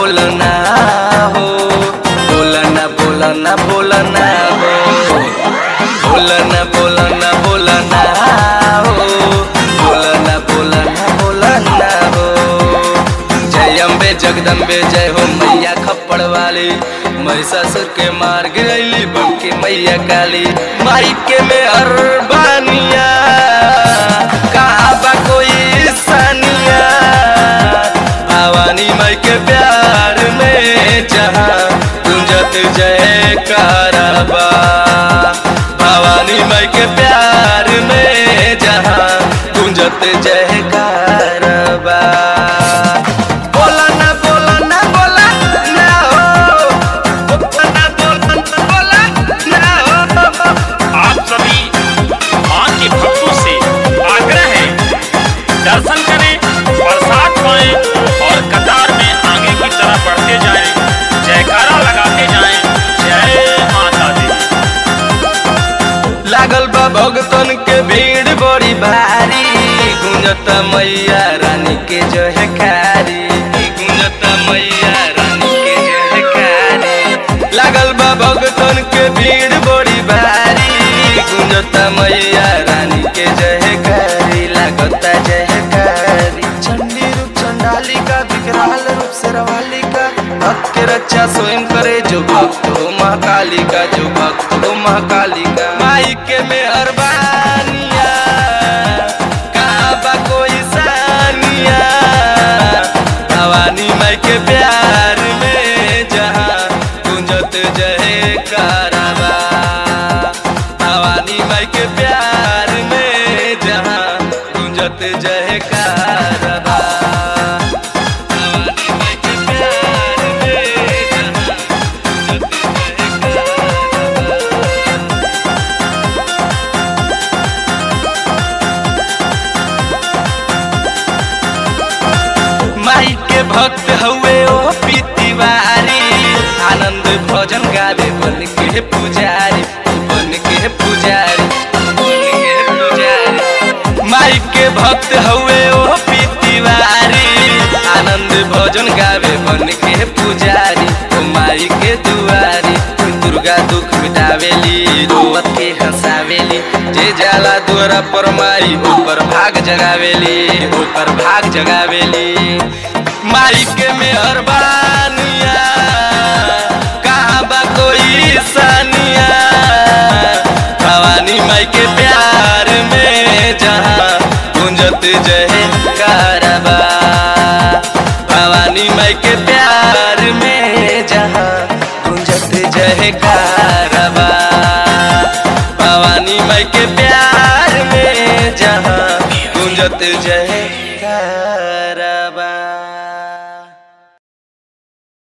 बोलना हो बोलना बोलना बोलना हो बोलना बोलना बोलना हो बोलना बोलना बोलना हो जय अम्बे जगदम्बे जय हो मैया खप्पड़ वाली महिषासुर के मार गिरैली बन के मैया काली माई के में अरबानिया कहाँ बा कोई सानिया भवानी माई के प्यार में जहाँ गुंजत जय कारबा भवानी माई के प्यार में जहाँ गुंजत जय कारबा बोला ना बोला ना बोला ना हो बोला ना बोला ना बोला ना हो आप सभी मां के भक्तों से आग्रह है दर्शन करें प्रसाद पाएं और कतार में आगे की तरफ बढ़ते जाएं जयकारा लगाते जाएं जय माता दी लागल बा भगतन के भीड़ बड़ी भारी गुंजत मैया रानी के जयकारी गुंजत मैया रानी के जयकारी लागल बा भगतन के भीड़ बड़ी भारी गुंजत मैया रानी के जयकारी लागता जयकारी चंडी रूप चंडालिका विकराल रूप से रवालिका भक्त के रक्षा स्वयं करे जो भक्त हो महाकालिका जो भक्त हो महाकालिका माई के मेहरबानिया कहाँ बा कोई सानिया भवानी माई के प्यार में जहाँ गुंजत जय कारबा भवानी माई के प्यार में जहाँ गुंजत जय कारबा भवानी माई के प्यार में जहाँ गुंजत जय कारबा माई के भक्त हुए ओ पीतिवारी आनंद भजन गावे बन के पुजारी बन के पुजारी बन के पुजारी माई के भक्त हुए ओ पीतिवारी आनंद भजन गावे बन के पुजारी ओ माई के दुआरी दुर्गा दुख मिटावेली रोवत के हंसावेली जे जाला द्वारा पर माई ऊपर भाग जगावेली ऊपर भाग जगावेली माई के मेहरबानिया कहाँ बा कोई सानिया भवानी माई के प्यार में जहाँ गुंजत जय कारबा भवानी माई के प्यार में जहाँ गुंजत जय कारबा भवानी माई के प्यार में जहाँ गुंजत जय